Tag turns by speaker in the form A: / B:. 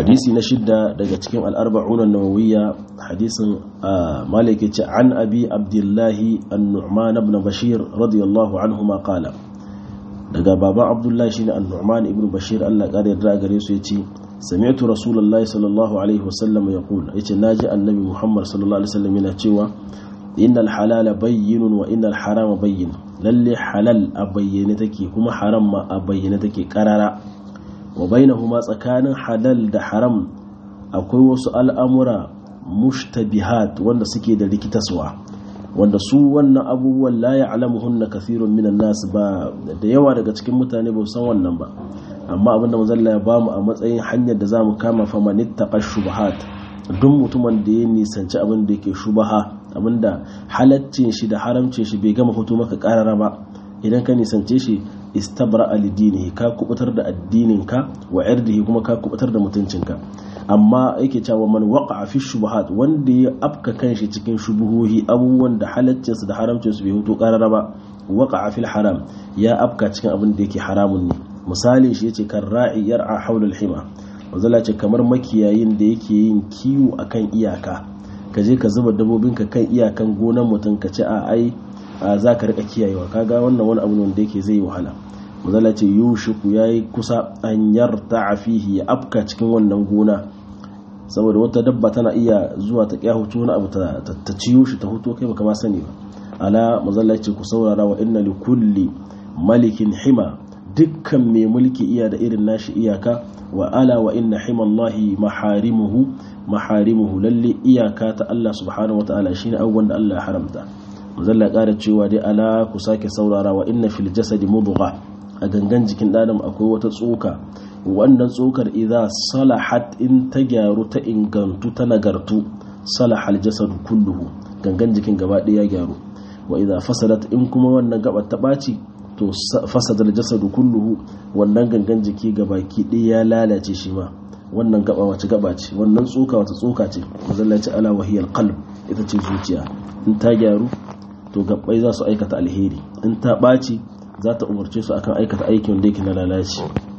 A: hadisi na shidda daga cikin al'arba'un nawawiyya hadisin malik ce an abi abdullahi an-nu'man ibn bashir radiyallahu anhu ma qala daga baba abdullahi shine an-nu'man ibn bashir Allah kare yarda gare su yace sami'tu rasulullahi sallallahu alaihi wasallam yaqul yace naji annabi muhammad sallallahu alaihi wasallam yana cewa innal halala bayyinun wa innal harama bayyin lalle halal a bayyane take kuma haram ma a bayyane take karara wa bainahuma tsakanin halal da haram akwai wasu al'amura mushtabihat wanda suke da rikitaswa wanda su wannan abubuwan la ya'lamuhunna kathirun minan nas ba da yawa daga cikin mutane ba san wannan ba amma abinda manzalla ya bamu a matsayin hanyar da zamu kama fa manittaqa shubuhat duk mutumin da ya nisanci abin da yake shubaha abinda halaccin shi da haramcin shi bai gama fito maka karara ba idan ka nisance shi istabra alidinihi ka kubutar da addininka wa irdihi kuma ka kubutar da mutuncinka amma yake cewa man waqa fi shubuhat wanda ya afka kanshi cikin shubuhohi abubuwan da halaccin su da haramcin su bai fito karara ba waqa fil haram ya afka cikin abin da yake haramun ne misali shi yace kan ra'i yar'a hawla al-hima wazala ce kamar makiyayin da yake yin kiwo akan iyaka ka je ka zuba dabbobinka kan iyakan gonan mutum ka ce a ai za ka rika kiyayewa kaga wannan wani abu ne wanda yake zai wahala mazala ce yushiku ya yi kusa an yarta a fihi ya afka cikin wannan gona saboda wata dabba tana iya zuwa ta kya hutu wani abu ta ciyo shi ta hutu kai baka ma sani ba ala mazala ce ku saurara wa inna li kulli malikin hima dukkan mai mulki iya da irin nashi iyaka wa ala wa inna himallahi maharimuhu maharimuhu lalle iyaka ta Allah subhanahu wataala shine abubuwan da Allah ya haramta mazalla ƙara cewa dai ala ku sake saurara wa inna fil jasadi mudgha a gangan jikin ɗan akwai wata tsoka wannan tsokar idza salahat in ta gyaru ta ingantu ta nagartu salahal jasadu kulluhu gangan jikin gaba ɗaya ya gyaru wa idza fasadat in kuma wannan gabar ta ɓaci to fasadal jasadu kulluhu wannan gangan jiki gabaki ɗaya ya lalace shi ma wannan gaba wace gaba ce wannan tsoka wata tsoka ce mazalla ce ala wahiyal qalb ita ce zuciya in ta gyaru to gabbai za su aikata alheri in ta ɓaci za ta umarce su akan aikata aikin da yake na lalaci